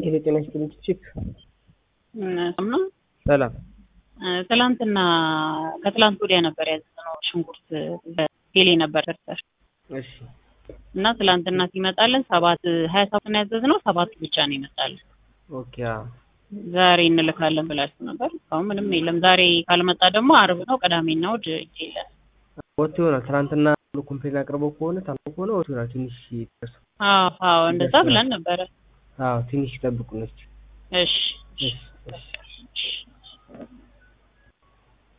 ሄሎ ጤና ይስጥልኝ ቺፕ ነው ሰላም ትላንትና ከትላንት ወዲያ ነበር ያዘዝነው ሽንኩርት በቴሌ ነበር ደርሰር እሺ እና ትላንትና ሲመጣልን ሰባት ሀያ ሰባት ነው ያዘዝነው ሰባት ብቻ ነው ይመጣልን። ኦኬ አዎ ዛሬ እንልካለን ብላችሁ ነበር። እስካሁን ምንም የለም። ዛሬ ካልመጣ ደግሞ አርብ ነው፣ ቅዳሜና እሑድ የለም። ወጥቶ ይሆናል ትናንትና ሁሉ ኮምፕሌን አቅርበው ከሆነ ታሞ ከሆነ ወጥቶ ይሆናል ትንሽ ይደርሱ አዎ አዎ እንደዛ ብለን ነበረ። አዎ ትንሽ ይጠብቁን እስኪ እሺ እሺ እሺ እሺ